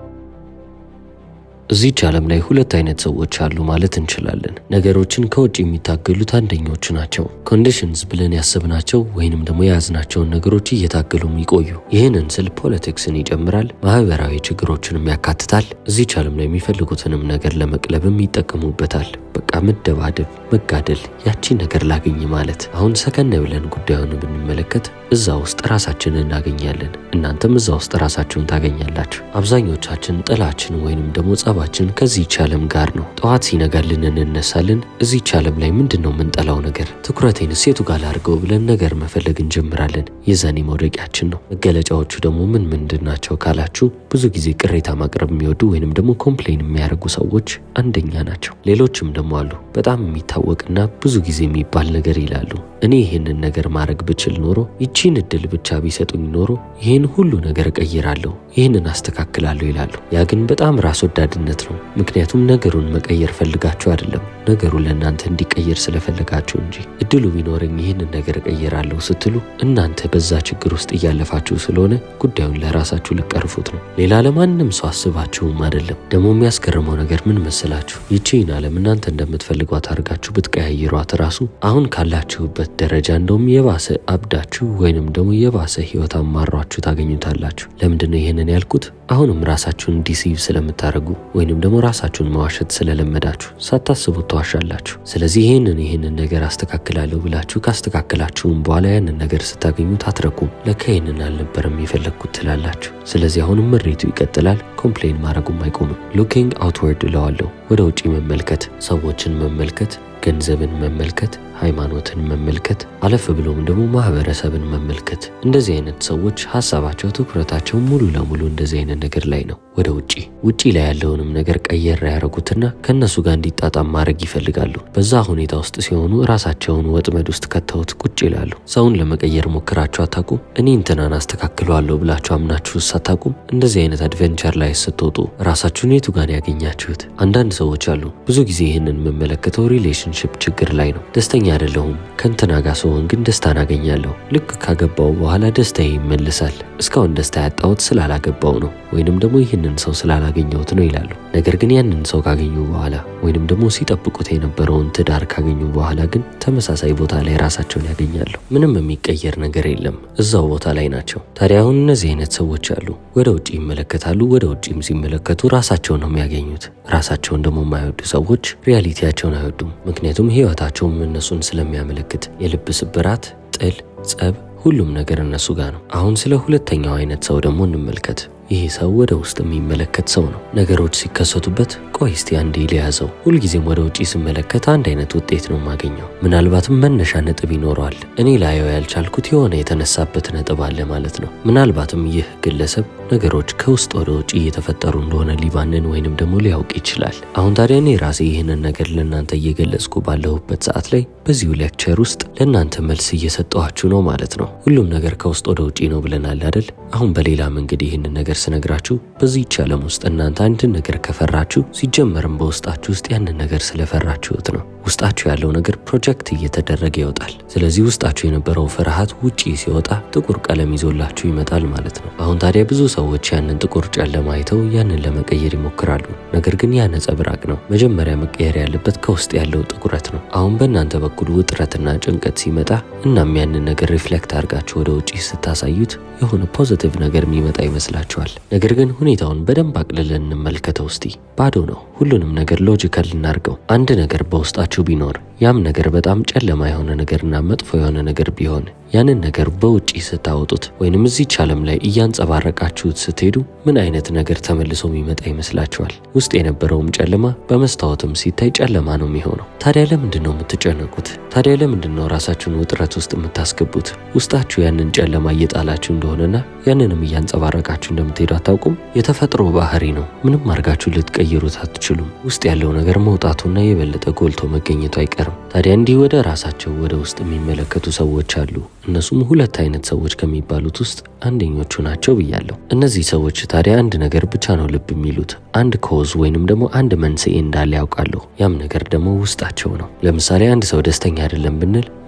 እዚች ዓለም ላይ ሁለት አይነት ሰዎች አሉ ማለት እንችላለን። ነገሮችን ከውጭ የሚታገሉት አንደኞቹ ናቸው። ኮንዲሽንስ ብለን ያሰብናቸው ወይንም ደግሞ የያዝናቸውን ነገሮች እየታገሉ የሚቆዩ። ይህንን ስል ፖለቲክስን ይጨምራል፣ ማህበራዊ ችግሮችንም ያካትታል። እዚች ዓለም ላይ የሚፈልጉትንም ነገር ለመቅለብም ይጠቀሙበታል። በቃ መደባደብ፣ መጋደል፣ ያቺ ነገር ላገኝ ማለት። አሁን ሰከን ብለን ጉዳዩን ብንመለከት እዛ ውስጥ ራሳችንን እናገኛለን። እናንተም እዛ ውስጥ ራሳችሁን ታገኛላችሁ። አብዛኞቻችን ጥላችን ወይንም ደግሞ ጸባችን ከዚህች ዓለም ጋር ነው። ጠዋት ሲነጋልን እንነሳለን። እዚህች ዓለም ላይ ምንድን ነው የምንጠላው ነገር? ትኩረቴን ሴቱ ጋር ላድርገው ብለን ነገር መፈለግ እንጀምራለን። የዛኔ መውደቂያችን ነው። መገለጫዎቹ ደግሞ ምን ምንድን ናቸው ካላችሁ ብዙ ጊዜ ቅሬታ ማቅረብ የሚወዱ ወይንም ደግሞ ኮምፕሌን የሚያደርጉ ሰዎች አንደኛ ናቸው። ሌሎችም ደግሞ አሉ በጣም የሚታወቅና ብዙ ጊዜ የሚባል ነገር ይላሉ። እኔ ይህንን ነገር ማድረግ ብችል ኖሮ ይቺን እድል ብቻ ቢሰጡኝ ኖሮ ይህን ሁሉ ነገር እቀይራለሁ፣ ይህንን አስተካክላለሁ ይላሉ። ያ ግን በጣም ራስ ወዳድነት ነው። ምክንያቱም ነገሩን መቀየር ፈልጋችሁ አይደለም፣ ነገሩ ለእናንተ እንዲቀየር ስለፈለጋችሁ እንጂ። እድሉ ቢኖረኝ ይህንን ነገር እቀይራለሁ ስትሉ እናንተ በዛ ችግር ውስጥ እያለፋችሁ ስለሆነ ጉዳዩን ለራሳችሁ ልቀርፉት ነው። ሌላ ለማንም ሰው አስባችሁም አይደለም። ደግሞ የሚያስገርመው ነገር ምን መሰላችሁ? ይቺን ዓለም እናንተ እንደምትፈልጓት አድርጋችሁ ብትቀያይሯት ራሱ አሁን ካላችሁበት ደረጃ እንደውም የባሰ አብዳችሁ ወይንም ደግሞ የባሰ ህይወት አማሯችሁ ታገኙታላችሁ። ለምንድነው ይህንን ያልኩት? አሁንም ራሳችሁን ዲሲቭ ስለምታደርጉ ወይንም ደግሞ ራሳችሁን መዋሸት ስለለመዳችሁ ሳታስቡት ተዋሻላችሁ። ስለዚህ ይህንን ይህንን ነገር አስተካክላለሁ ብላችሁ ካስተካከላችሁም በኋላ ያንን ነገር ስታገኙት አትረኩም። ለካ ይህንን አልነበረም የፈለግኩት ትላላችሁ። ስለዚህ አሁንም ምሬቱ ይቀጥላል። ኮምፕሌን ማድረጉም አይቆምም። ሉኪንግ አውትወርድ እለዋለሁ። ወደ ውጪ መመልከት፣ ሰዎችን መመልከት፣ ገንዘብን መመልከት ሃይማኖትን መመልከት አለፍ ብሎም ደግሞ ማህበረሰብን መመልከት። እንደዚህ አይነት ሰዎች ሀሳባቸው ትኩረታቸው ሙሉ ለሙሉ እንደዚህ አይነት ነገር ላይ ነው። ወደ ውጪ ውጪ ላይ ያለውንም ነገር ቀየር ያደረጉትና ከእነሱ ጋር እንዲጣጣም ማድረግ ይፈልጋሉ። በዛ ሁኔታ ውስጥ ሲሆኑ ራሳቸውን ወጥመድ ውስጥ ከተውት ቁጭ ይላሉ። ሰውን ለመቀየር ሞክራችሁ አታቁም? እኔ እንትናን አስተካክለዋለሁ ብላችሁ አምናችሁ አታቁም? እንደዚህ አይነት አድቨንቸር ላይ ስትወጡ ራሳችሁን የቱ ጋር ያገኛችሁት? አንዳንድ ሰዎች አሉ። ብዙ ጊዜ ይህንን የምመለከተው ሪሌሽንሽፕ ችግር ላይ ነው። ደስተኛ አይደለሁም ከእንትና ጋር ስሆን ግን ደስታን አገኛለሁ። ልክ ካገባው በኋላ ደስታዬ ይመልሳል። እስካሁን ደስታ ያጣሁት ስላላገባው ነው ወይንም ደግሞ ይህንን ሰው ስላላገኘሁት ነው ይላሉ። ነገር ግን ያንን ሰው ካገኙ በኋላ ወይንም ደግሞ ሲጠብቁት የነበረውን ትዳር ካገኙ በኋላ ግን ተመሳሳይ ቦታ ላይ ራሳቸውን ያገኛሉ። ምንም የሚቀየር ነገር የለም። እዛው ቦታ ላይ ናቸው። ታዲያ አሁን እነዚህ አይነት ሰዎች አሉ። ወደ ውጭ ይመለከታሉ። ወደ ውጭም ሲመለከቱ ራሳቸውን ነው የሚያገኙት። ራሳቸውን ደግሞ የማይወዱ ሰዎች ሪያሊቲያቸውን አይወዱም። ምክንያቱም ህይወታቸውም እነሱን ስለሚያመለክት የልብ ስብራት፣ ጥል፣ ጸብ፣ ሁሉም ነገር እነሱ ጋር ነው። አሁን ስለ ሁለተኛው አይነት ሰው ደግሞ እንመልከት። ይሄ ሰው ወደ ውስጥ የሚመለከት ሰው ነው። ነገሮች ሲከሰቱበት ቆይ እስቲ አንዴ ሊያዘው። ሁልጊዜም ወደ ውጪ ስመለከት አንድ አይነት ውጤት ነው የማገኘው። ምናልባትም መነሻ ነጥብ ይኖረዋል። እኔ ላየው ያልቻልኩት የሆነ የተነሳበት ነጥብ አለ ማለት ነው። ምናልባትም ይህ ግለሰብ ነገሮች ከውስጥ ወደ ውጭ እየተፈጠሩ እንደሆነ ሊባንን ወይንም ደግሞ ሊያውቅ ይችላል። አሁን ታዲያ እኔ ራሴ ይህንን ነገር ለእናንተ እየገለጽኩ ባለሁበት ሰዓት ላይ በዚሁ ሌክቸር ውስጥ ለእናንተ መልስ እየሰጠኋችሁ ነው ማለት ነው። ሁሉም ነገር ከውስጥ ወደ ውጪ ነው ብለናል አይደል? አሁን በሌላ መንገድ ይህንን ነገር ስነግራችሁ በዚህች ዓለም ውስጥ እናንተ አንድን ነገር ከፈራችሁ ሲጀመርም በውስጣችሁ ውስጥ ያንን ነገር ስለፈራችሁት ነው። ውስጣችሁ ያለው ነገር ፕሮጀክት እየተደረገ ይወጣል። ስለዚህ ውስጣችሁ የነበረው ፍርሃት ውጪ ሲወጣ ጥቁር ቀለም ይዞላችሁ ይመጣል ማለት ነው። አሁን ታዲያ ብዙ ሰዎች ያንን ጥቁር ጨለማ አይተው ያንን ለመቀየር ይሞክራሉ። ነገር ግን ያ ነጸብራቅ ነው። መጀመሪያ መቀየር ያለበት ከውስጥ ያለው ጥቁረት ነው። አሁን በእናንተ በኩል ውጥረትና ጭንቀት ሲመጣ እናም ያንን ነገር ሪፍሌክት አድርጋችሁ ወደ ውጪ ስታሳዩት የሆነ ፖዚቲቭ ነገር የሚመጣ ይመስላችኋል። ነገር ግን ሁኔታውን በደንብ አቅልለን እንመልከተው እስቲ። ባዶ ነው። ሁሉንም ነገር ሎጂካል እናርገው። አንድ ነገር በውስጣችሁ ቢኖር ያም ነገር በጣም ጨለማ የሆነ ነገርና መጥፎ የሆነ ነገር ቢሆን ያንን ነገር በውጪ ስታወጡት ወይንም እዚች ዓለም ላይ እያንጸባረቃችሁት ስትሄዱ ምን አይነት ነገር ተመልሶ የሚመጣ ይመስላችኋል? ውስጥ የነበረውም ጨለማ በመስታወትም ሲታይ ጨለማ ነው የሚሆነው። ታዲያ ለምንድን ነው የምትጨነቁት? ታዲያ ለምንድን ነው ራሳችሁን ውጥረት ውስጥ የምታስገቡት? ውስጣችሁ ያንን ጨለማ እየጣላችሁ እንደሆነና ያንንም እያንጸባረቃችሁ እንደምትሄዱ አታውቁም? የተፈጥሮ ባህሪ ነው። ምንም አድርጋችሁ ልትቀይሩት አትችሉም። ውስጥ ያለው ነገር መውጣቱና የበለጠ ጎልቶ መገኘቱ አይቀርም። ታዲያ እንዲህ ወደ ራሳቸው ወደ ውስጥ የሚመለከቱ ሰዎች አሉ። እነሱም ሁለት አይነት ሰዎች ከሚባሉት ውስጥ አንደኞቹ ናቸው ብያለሁ። እነዚህ ሰዎች ታዲያ አንድ ነገር ብቻ ነው ልብ የሚሉት። አንድ ኮዝ ወይንም ደግሞ አንድ መንስኤ እንዳለ ያውቃሉ። ያም ነገር ደግሞ ውስጣቸው ነው። ለምሳሌ አንድ ሰው ደስተኛ አይደለም ብንል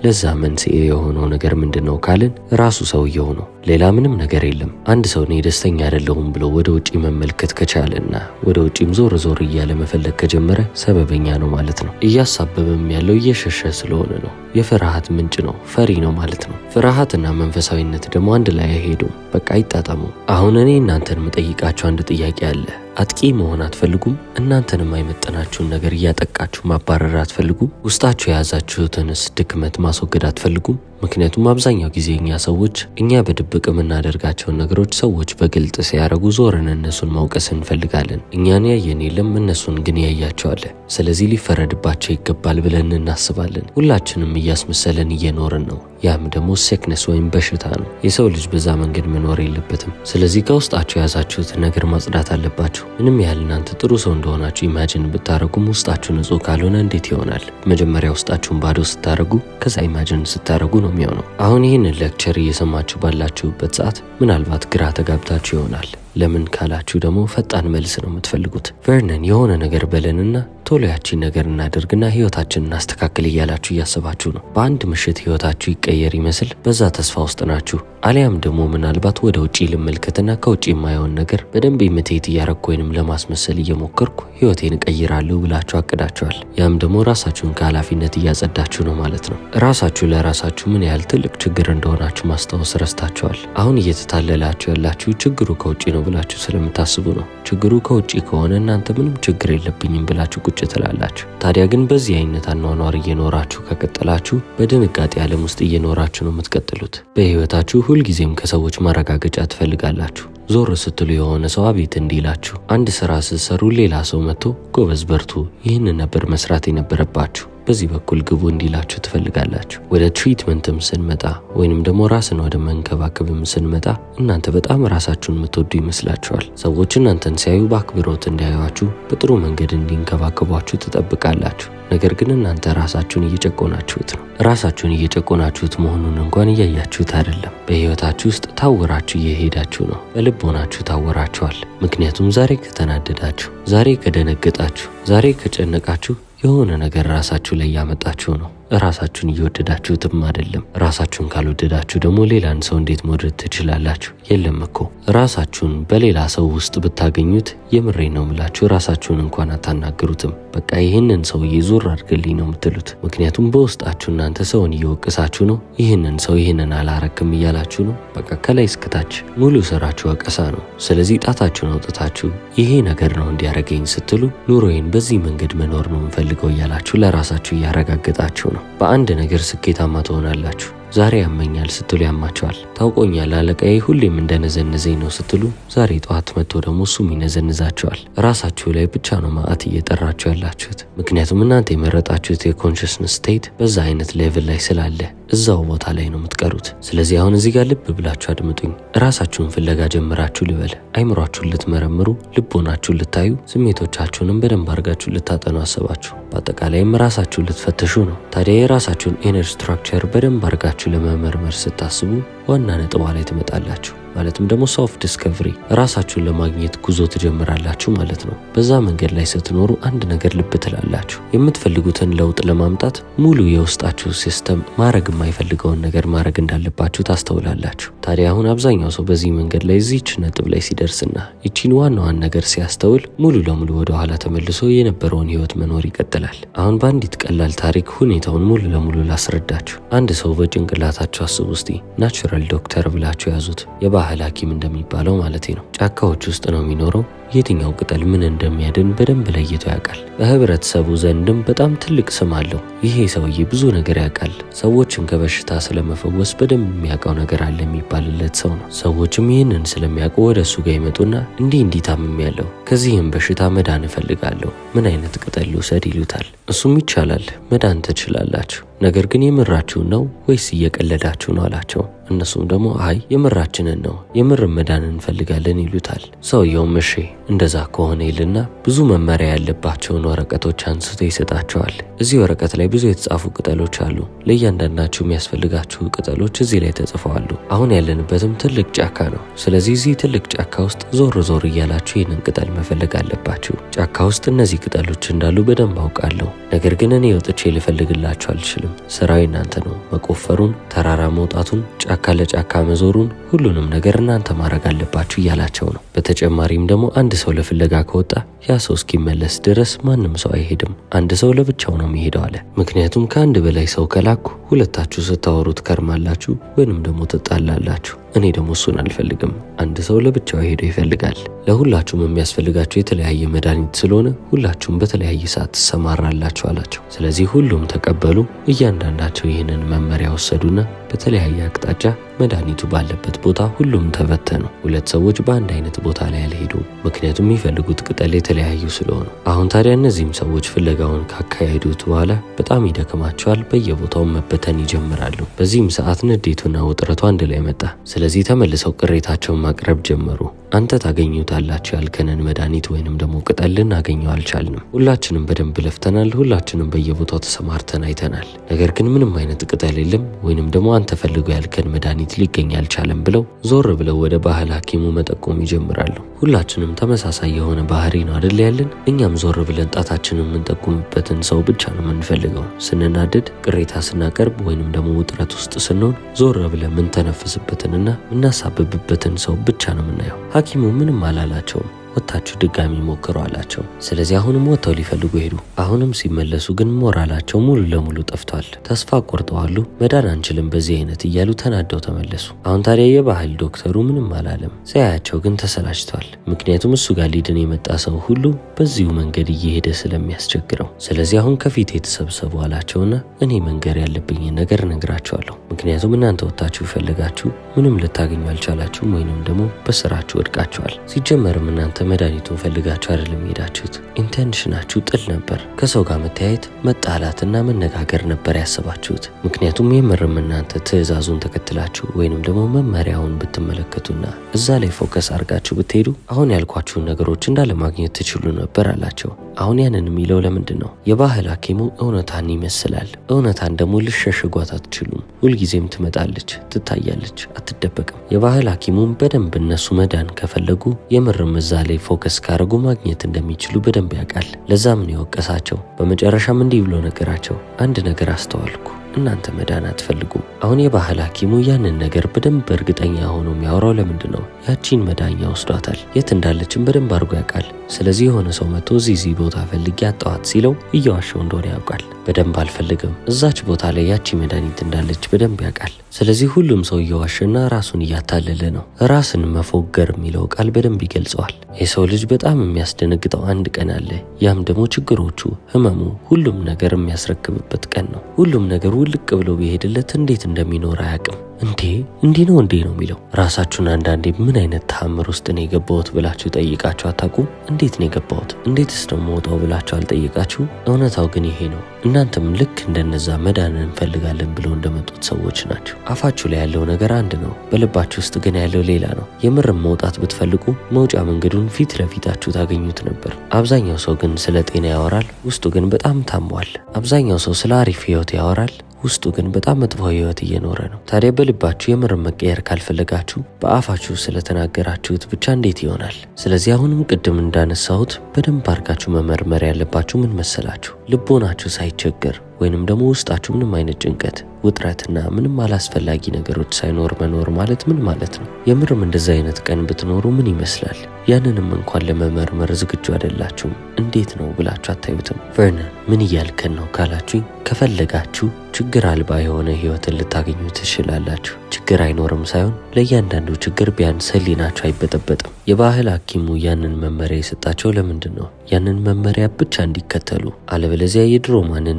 ለዛ መንስኤ የሆነው ነገር ምንድን ነው ካልን ራሱ ሰውየው ነው። ሌላ ምንም ነገር የለም። አንድ ሰው እኔ ደስተኛ አይደለሁም ብሎ ወደ ውጪ መመልከት ከቻለና ወደ ውጪም ዞር ዞር እያለ መፈለግ ከጀመረ ሰበበኛ ነው ማለት ነው። እያሳበበም ያለው እየሸሸ ስለሆነ ነው። የፍርሃት ምንጭ ነው። ፈሪ ነው ማለት ነው። ፍርሃትና መንፈሳዊነት ደግሞ አንድ ላይ አይሄዱም። በቃ አይጣጣሙ። አሁን እኔ እናንተን የምጠይቃችሁ አንድ ጥያቄ አለ። አጥቂ መሆን አትፈልጉም? እናንተን የማይመጠናችሁን ነገር እያጠቃችሁ ማባረር አትፈልጉም? ውስጣችሁ የያዛችሁትንስ ድክመት ማስወገድ አትፈልጉም? ምክንያቱም አብዛኛው ጊዜ እኛ ሰዎች እኛ በድብቅ የምናደርጋቸውን ነገሮች ሰዎች በግልጥ ሲያደርጉ ዞርን እነሱን ማውቀስ እንፈልጋለን። እኛን ያየን የለም እነሱን ግን ያያቸዋለ። ስለዚህ ሊፈረድባቸው ይገባል ብለን እናስባለን። ሁላችንም እያስመሰለን እየኖርን ነው። ያም ደግሞ ሴክነስ ወይም በሽታ ነው። የሰው ልጅ በዛ መንገድ መኖር የለበትም። ስለዚህ ከውስጣችሁ የያዛችሁትን ነገር ማጽዳት አለባችሁ። ምንም ያህል እናንተ ጥሩ ሰው እንደሆናችሁ ኢማጅን ብታደረጉም ውስጣችሁ ንጹህ ካልሆነ እንዴት ይሆናል? መጀመሪያ ውስጣችሁን ባዶ ስታደረጉ ከዛ ኢማጅን ስታደረጉ ነው የሚሆነው። አሁን ይህንን ሌክቸር እየሰማችሁ ባላችሁበት ሰዓት ምናልባት ግራ ተጋብታችሁ ይሆናል። ለምን ካላችሁ ደግሞ ፈጣን መልስ ነው የምትፈልጉት። ቨርነን የሆነ ነገር በለንና ቶሎ ያቺን ነገር እናደርግና ህይወታችንን እናስተካክል እያላችሁ እያሰባችሁ ነው። በአንድ ምሽት ህይወታችሁ ይቀየር ይመስል በዛ ተስፋ ውስጥ ናችሁ። አሊያም ደግሞ ምናልባት ወደ ውጪ ልመልከትና ከውጭ የማየውን ነገር በደንብ ኢሚቴት እያረግኩ ወይንም ለማስመሰል እየሞከርኩ ህይወቴን እቀይራለሁ ብላችሁ አቅዳችኋል። ያም ደግሞ ራሳችሁን ከኃላፊነት እያጸዳችሁ ነው ማለት ነው። ራሳችሁ ለራሳችሁ ምን ያህል ትልቅ ችግር እንደሆናችሁ ማስታወስ ረስታችኋል። አሁን እየተታለላችሁ ያላችሁ ችግሩ ከውጭ ነው ብላችሁ ስለምታስቡ ነው። ችግሩ ከውጭ ከሆነ እናንተ ምንም ችግር የለብኝም ብላችሁ ቁጭ ትላላችሁ። ታዲያ ግን በዚህ አይነት አኗኗር እየኖራችሁ ከቀጠላችሁ በድንጋጤ ዓለም ውስጥ እየኖራችሁ ነው የምትቀጥሉት። በህይወታችሁ ሁልጊዜም ከሰዎች ማረጋገጫ ትፈልጋላችሁ። ዞር ስትሉ የሆነ ሰው አቤት እንዲላችሁ፣ አንድ ስራ ስትሰሩ ሌላ ሰው መጥቶ ጎበዝ በርቱ፣ ይህንን ነበር መስራት የነበረባችሁ በዚህ በኩል ግቡ እንዲላችሁ ትፈልጋላችሁ። ወደ ትሪትመንትም ስንመጣ ወይንም ደግሞ ራስን ወደ መንከባከብም ስንመጣ እናንተ በጣም ራሳችሁን የምትወዱ ይመስላችኋል። ሰዎች እናንተን ሲያዩ በአክብሮት እንዲያዩችሁ፣ በጥሩ መንገድ እንዲንከባከቧችሁ ትጠብቃላችሁ። ነገር ግን እናንተ ራሳችሁን እየጨቆናችሁት ነው። ራሳችሁን እየጨቆናችሁት መሆኑን እንኳን እያያችሁት አይደለም። በህይወታችሁ ውስጥ ታወራችሁ እየሄዳችሁ ነው። በልቦናችሁ ታወራችኋል። ምክንያቱም ዛሬ ከተናደዳችሁ፣ ዛሬ ከደነገጣችሁ፣ ዛሬ ከጨነቃችሁ የሆነ ነገር ራሳችሁ ላይ ያመጣችሁ ነው። ራሳችሁን እየወደዳችሁትም አይደለም። ራሳችሁን ካልወደዳችሁ ደግሞ ሌላን ሰው እንዴት መውደድ ትችላላችሁ? የለም እኮ ራሳችሁን በሌላ ሰው ውስጥ ብታገኙት የምሬ ነው ምላችሁ ራሳችሁን እንኳን አታናግሩትም። በቃ ይህንን ሰውዬ ዞር አድርግልኝ ነው የምትሉት። ምክንያቱም በውስጣችሁ እናንተ ሰውን እየወቀሳችሁ ነው። ይህንን ሰው ይህንን አላረክም እያላችሁ ነው። በቃ ከላይ እስከታች ሙሉ ስራችሁ ወቀሳ ነው። ስለዚህ ጣታችሁን አውጥታችሁ ይሄ ነገር ነው እንዲያረገኝ ስትሉ ኑሮዬን በዚህ መንገድ መኖር ነው የምፈልገው እያላችሁ ለራሳችሁ እያረጋገጣችሁ ነው። በአንድ ነገር ስኬታማ ትሆናላችሁ። ዛሬ ያመኛል ስትሉ ያማቸዋል። ታውቆኛል አለቃዬ ሁሌም እንደነዘነዘኝ ነው ስትሉ ዛሬ ጠዋት መጥቶ ደግሞ እሱም ይነዘንዛቸዋል። ራሳችሁ ላይ ብቻ ነው ማዕት እየጠራችሁ ያላችሁት። ምክንያቱም እናንተ የመረጣችሁት የኮንሽስነስ ስቴት በዛ አይነት ሌቭል ላይ ስላለ እዛው ቦታ ላይ ነው የምትቀሩት። ስለዚህ አሁን እዚህ ጋር ልብ ብላችሁ አድምጡኝ። ራሳችሁን ፍለጋ ጀምራችሁ ልበል። አይምሯችሁን ልትመረምሩ፣ ልቦናችሁን ልታዩ፣ ስሜቶቻችሁንም በደንብ አድርጋችሁ ልታጠኑ አሰባችሁ። በአጠቃላይም ራሳችሁን ልትፈትሹ ነው። ታዲያ የራሳችሁን ኢነር ስትራክቸር በደንብ አድርጋችሁ ለመመርመር ስታስቡ ዋና ነጥቧ ላይ ትመጣላችሁ። ማለትም ደግሞ ሶፍ ዲስከቨሪ ራሳችሁን ለማግኘት ጉዞ ትጀምራላችሁ ማለት ነው። በዛ መንገድ ላይ ስትኖሩ አንድ ነገር ልብ ትላላችሁ። የምትፈልጉትን ለውጥ ለማምጣት ሙሉ የውስጣችሁ ሲስተም ማድረግ የማይፈልገውን ነገር ማድረግ እንዳለባችሁ ታስተውላላችሁ። ታዲያ አሁን አብዛኛው ሰው በዚህ መንገድ ላይ እዚች ነጥብ ላይ ሲደርስና ይቺን ዋናዋን ነገር ሲያስተውል ሙሉ ለሙሉ ወደኋላ ተመልሶ የነበረውን ህይወት መኖር ይቀጥላል። አሁን በአንዲት ቀላል ታሪክ ሁኔታውን ሙሉ ለሙሉ ላስረዳችሁ። አንድ ሰው በጭንቅላታችሁ አስቡ እስቲ ናቹራል ዶክተር ብላችሁ ያዙት ባህል ሐኪም እንደሚባለው ማለት ነው። ጫካዎች ውስጥ ነው የሚኖረው። የትኛው ቅጠል ምን እንደሚያድን በደንብ ለይቶ ያውቃል። በህብረተሰቡ ዘንድም በጣም ትልቅ ስም አለው። ይሄ ሰውዬ ብዙ ነገር ያውቃል። ሰዎችን ከበሽታ ስለመፈወስ በደንብ የሚያውቀው ነገር አለ የሚባልለት ሰው ነው። ሰዎችም ይህንን ስለሚያውቁ ወደ እሱ ጋር ይመጡና እንዲህ እንዲህ ታምም ያለው ከዚህም በሽታ መዳን እፈልጋለሁ፣ ምን አይነት ቅጠል ልውሰድ ይሉታል። እሱም ይቻላል፣ መዳን ትችላላችሁ፣ ነገር ግን የምራችሁን ነው ወይስ እየቀለዳችሁ ነው አላቸው። እነሱም ደግሞ አይ የምራችንን ነው የምር መዳን እንፈልጋለን ይሉታል። ሰውየውም እሺ እንደዛ ከሆነ ይልና ብዙ መመሪያ ያለባቸውን ወረቀቶች አንስቶ ይሰጣቸዋል። እዚህ ወረቀት ላይ ብዙ የተጻፉ ቅጠሎች አሉ። ለእያንዳንዳችሁ የሚያስፈልጋችሁ ቅጠሎች እዚህ ላይ ተጽፈዋሉ። አሁን ያለንበትም ትልቅ ጫካ ነው። ስለዚህ እዚህ ትልቅ ጫካ ውስጥ ዞር ዞር እያላችሁ ይህንን ቅጠል መፈለግ አለባችሁ። ጫካ ውስጥ እነዚህ ቅጠሎች እንዳሉ በደንብ አውቃለሁ። ነገር ግን እኔ ወጥቼ ልፈልግላችሁ አልችልም። ስራው እናንተ ነው። መቆፈሩን፣ ተራራ መውጣቱን፣ ጫካ ለጫካ መዞሩን፣ ሁሉንም ነገር እናንተ ማድረግ አለባችሁ እያላቸው ነው። በተጨማሪም ደግሞ አንድ ሰው ለፍለጋ ከወጣ ያ ሰው እስኪመለስ ድረስ ማንም ሰው አይሄድም። አንድ ሰው ለብቻው ነው የሚሄደው አለ። ምክንያቱም ከአንድ በላይ ሰው ከላኩ ሁለታችሁ ስታወሩ ትከርማላችሁ ወይንም ደግሞ ትጣላላችሁ። እኔ ደግሞ እሱን አልፈልግም። አንድ ሰው ለብቻው ሄዶ ይፈልጋል። ለሁላችሁም የሚያስፈልጋችሁ የተለያየ መድኃኒት ስለሆነ ሁላችሁም በተለያየ ሰዓት ትሰማራላችሁ አላቸው። ስለዚህ ሁሉም ተቀበሉ። እያንዳንዳቸው ይህንን መመሪያ ወሰዱና በተለያየ አቅጣጫ መድኃኒቱ ባለበት ቦታ ሁሉም ተበተኑ። ሁለት ሰዎች በአንድ አይነት ቦታ ላይ አልሄዱም፣ ምክንያቱም የሚፈልጉት ቅጠል የተለያዩ ስለሆኑ። አሁን ታዲያ እነዚህም ሰዎች ፍለጋውን ካካሄዱት በኋላ በጣም ይደክማቸዋል። በየቦታው መበተን ይጀምራሉ። በዚህም ሰዓት ንዴቱና ውጥረቱ አንድ ላይ መጣ። ስለዚህ ተመልሰው ቅሬታቸውን ማቅረብ ጀመሩ። አንተ ታገኙታላችሁ ያልከንን መድኃኒት ወይንም ደግሞ ቅጠል ልናገኘው አልቻልንም። ሁላችንም በደንብ ለፍተናል። ሁላችንም በየቦታው ተሰማርተን አይተናል። ነገር ግን ምንም አይነት ቅጠል የለም ወይንም ደግሞ አንተ ፈልገው ያልከን መድኃኒት ሊገኝ አልቻለም ብለው ዞር ብለው ወደ ባህል ሐኪሙ መጠቆም ይጀምራሉ። ሁላችንም ተመሳሳይ የሆነ ባህሪ ነው አደል ያለን። እኛም ዞር ብለን ጣታችንን የምንጠቁምበትን ሰው ብቻ ነው የምንፈልገው። ስንናደድ፣ ቅሬታ ስናቀርብ ወይንም ደግሞ ውጥረት ውስጥ ስንሆን ዞር ብለን የምንተነፍስበትንና የምናሳብብበትን ሰው ብቻ ነው የምናየው። ሐኪሙ ምንም አላላቸውም። ወጥታችሁ ድጋሚ ሞክሩ አላቸው። ስለዚህ አሁንም ወጥተው ሊፈልጉ ሄዱ። አሁንም ሲመለሱ ግን ሞራላቸው ሙሉ ለሙሉ ጠፍቷል። ተስፋ ቆርጠዋሉ። መዳን አንችልም በዚህ አይነት እያሉ ተናደው ተመለሱ። አሁን ታዲያ የባህል ዶክተሩ ምንም አላለም። ሲያያቸው ግን ተሰላችቷል። ምክንያቱም እሱ ጋር ሊድን የመጣ ሰው ሁሉ በዚሁ መንገድ እየሄደ ስለሚያስቸግረው። ስለዚህ አሁን ከፊት የተሰብሰቡ አላቸውና እኔ መንገር ያለብኝን ነገር እነግራቸዋለሁ። ምክንያቱም እናንተ ወጥታችሁ ፈልጋችሁ ምንም ልታገኙ አልቻላችሁም፣ ወይንም ደግሞ በስራችሁ ወድቃችኋል። ሲጀመርም እናንተ መድኃኒቱን ፈልጋችሁ አይደለም የሄዳችሁት። ኢንቴንሽናችሁ ጥል ነበር። ከሰው ጋር መተያየት፣ መጣላትና መነጋገር ነበር ያሰባችሁት። ምክንያቱም የምርም እናንተ ትዕዛዙን ተከትላችሁ ወይንም ደግሞ መመሪያውን ብትመለከቱና እዛ ላይ ፎከስ አድርጋችሁ ብትሄዱ አሁን ያልኳችሁን ነገሮች እንዳለ ማግኘት ትችሉ ነበር አላቸው። አሁን ያንን የሚለው ለምንድን ነው? የባህል ሐኪሙ እውነታን ይመስላል። እውነታን ደግሞ ልሸሽጓት አትችሉም። ሁልጊዜም ትመጣለች፣ ትታያለች፣ አትደበቅም። የባህል ሐኪሙም በደንብ እነሱ መዳን ከፈለጉ የምርም እዛ ላይ ፎከስ ካደረጉ ማግኘት እንደሚችሉ በደንብ ያውቃል። ለዛም ነው የወቀሳቸው። በመጨረሻም እንዲህ ብሎ ነገራቸው። አንድ ነገር አስተዋልኩ። እናንተ መዳን አትፈልጉም። አሁን የባህል ሐኪሙ ያንን ነገር በደንብ እርግጠኛ ሆኖ የሚያወራው ለምንድን ነው? ያቺን መዳኛ ወስዷታል። የት እንዳለችን በደንብ አድርጎ ያውቃል። ስለዚህ የሆነ ሰው መጥቶ እዚህ እዚህ ቦታ ፈልጌ አጣዋት ሲለው እየዋሸው እንደሆነ ያውቃል። በደንብ አልፈልግም። እዛች ቦታ ላይ ያቺ መድኃኒት እንዳለች በደንብ ያውቃል። ስለዚህ ሁሉም ሰው እየዋሸና ራሱን እያታለለ ነው። ራስን መፎገር የሚለው ቃል በደንብ ይገልጸዋል። የሰው ልጅ በጣም የሚያስደነግጠው አንድ ቀን አለ። ያም ደግሞ ችግሮቹ፣ ህመሙ፣ ሁሉም ነገር የሚያስረክብበት ቀን ነው። ሁሉም ነገር ውልቅ ብሎ ቢሄድለት እንዴት እንደሚኖር አያውቅም። እንዴ እንዲህ ነው እንዴ ነው የሚለው። ራሳችሁን አንዳንዴ ምን አይነት ተአምር ውስጥ ነው የገባሁት ብላችሁ ጠይቃችሁ አታውቁም? እንዴት ነው የገባሁት? እንዴትስ ነው መውጣው ብላችሁ አልጠይቃችሁ? እውነታው ግን ይሄ ነው። እናንተም ልክ እንደነዛ መዳን እንፈልጋለን ብለው እንደመጡት ሰዎች ናቸው። አፋችሁ ላይ ያለው ነገር አንድ ነው፣ በልባችሁ ውስጥ ግን ያለው ሌላ ነው። የምርም መውጣት ብትፈልጉ መውጫ መንገዱን ፊት ለፊታችሁ ታገኙት ነበር። አብዛኛው ሰው ግን ስለ ጤና ያወራል፣ ውስጡ ግን በጣም ታሟል። አብዛኛው ሰው ስለ አሪፍ ህይወት ያወራል ውስጡ ግን በጣም መጥፎ ህይወት እየኖረ ነው። ታዲያ በልባችሁ የምር መቀየር ካልፈለጋችሁ በአፋችሁ ስለተናገራችሁት ብቻ እንዴት ይሆናል? ስለዚህ አሁንም ቅድም እንዳነሳሁት በደንብ አድርጋችሁ መመርመር ያለባችሁ ምን መሰላችሁ? ልቦናችሁ ሳይቸገር ወይንም ደግሞ ውስጣችሁ ምንም አይነት ጭንቀት፣ ውጥረትና ምንም አላስፈላጊ ነገሮች ሳይኖር መኖር ማለት ምን ማለት ነው? የምርም እንደዚ አይነት ቀን ብትኖሩ ምን ይመስላል? ያንንም እንኳን ለመመርመር ዝግጁ አይደላችሁም። እንዴት ነው ብላችሁ አታዩትም? ቨርነን ምን እያልከን ነው ካላችሁኝ፣ ከፈለጋችሁ ችግር አልባ የሆነ ህይወትን ልታገኙ ትችላላችሁ። ችግር አይኖርም ሳይሆን ለእያንዳንዱ ችግር ቢያንስ ህሊናችሁ አይበጠበጥም። የባህል ሐኪሙ ያንን መመሪያ የሰጣቸው ለምንድን ነው? ያንን መመሪያ ብቻ እንዲከተሉ፣ አለበለዚያ የድሮ ማንነታቸው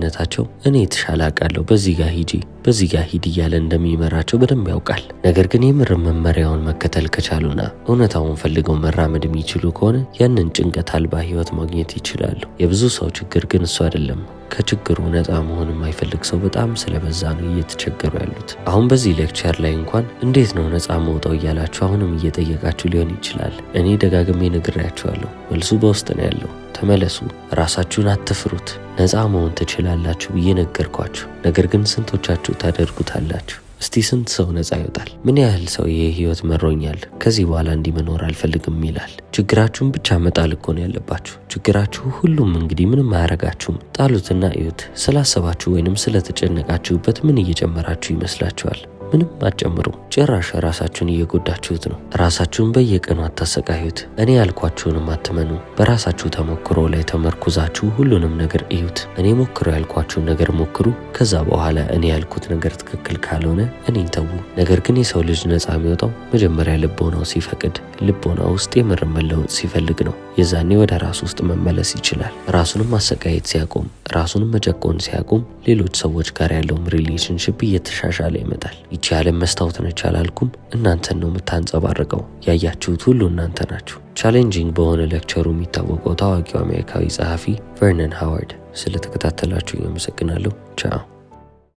እኔ የተሻለ አውቃለሁ፣ በዚህ ጋር ሂጂ፣ በዚህ ጋር ሂድ እያለ እንደሚመራቸው በደንብ ያውቃል። ነገር ግን የምር መመሪያውን መከተል ከቻሉና እውነታውን ፈልገው መራመድ የሚችሉ ከሆነ ያንን ጭንቀት አልባ ህይወት ማግኘት ይችላሉ። የብዙ ሰው ችግር ግን እሱ አይደለም። ከችግሩ ነፃ መሆን የማይፈልግ ሰው በጣም ስለበዛ ነው እየተቸገሩ ያሉት። አሁን በዚህ ሌክቸር ላይ እንኳን እንዴት ነው ነፃ መውጣው እያላችሁ አሁንም እየጠየቃችሁ ሊሆን ይችላል። እኔ ደጋግሜ ነግሬያችኋለሁ። መልሱ በውስጥ ነው ያለው። ተመለሱ፣ ራሳችሁን አትፍሩት፣ ነፃ መሆን ትችላላችሁ ብዬ ነገርኳችሁ። ነገር ግን ስንቶቻችሁ ታደርጉታላችሁ? እስቲ ስንት ሰው ነፃ ይወጣል? ምን ያህል ሰው ይሄ ህይወት መሮኛል፣ ከዚህ በኋላ እንዲህ መኖር አልፈልግም ይላል? ችግራችሁን ብቻ መጣል እኮ ነው ያለባችሁ። ችግራችሁ ሁሉም እንግዲህ ምንም አያረጋችሁም። ጣሉትና እዩት። ስላሰባችሁ ወይንም ስለተጨነቃችሁበት ምን እየጨመራችሁ ይመስላችኋል? ምንም አትጨምሩ። ጭራሽ ራሳችሁን እየጎዳችሁት ነው። ራሳችሁን በየቀኑ አታሰቃዩት። እኔ ያልኳችሁንም አትመኑ። በራሳችሁ ተሞክሮ ላይ ተመርኩዛችሁ ሁሉንም ነገር እዩት። እኔ ሞክሮ ያልኳችሁን ነገር ሞክሩ። ከዛ በኋላ እኔ ያልኩት ነገር ትክክል ካልሆነ እኔን ተዉ። ነገር ግን የሰው ልጅ ነፃ የሚወጣው መጀመሪያ ልቦናው ሲፈቅድ፣ ልቦና ውስጥ የምር መለወጥ ሲፈልግ ነው። የዛኔ ወደ ራሱ ውስጥ መመለስ ይችላል። ራሱንም ማሰቃየት ሲያቆም፣ ራሱንም መጨቆን ሲያቆም፣ ሌሎች ሰዎች ጋር ያለውም ሪሌሽንሽፕ እየተሻሻለ ይመጣል። ይቺ ዓለም መስታወት ነች አላልኩም? እናንተን ነው የምታንጸባርቀው። ያያችሁት ሁሉ እናንተ ናችሁ። ቻሌንጂንግ በሆነ ሌክቸሩ የሚታወቀው ታዋቂው አሜሪካዊ ጸሐፊ ቨርነን ሃዋርድ። ስለተከታተላችሁ አመሰግናለሁ። ቻው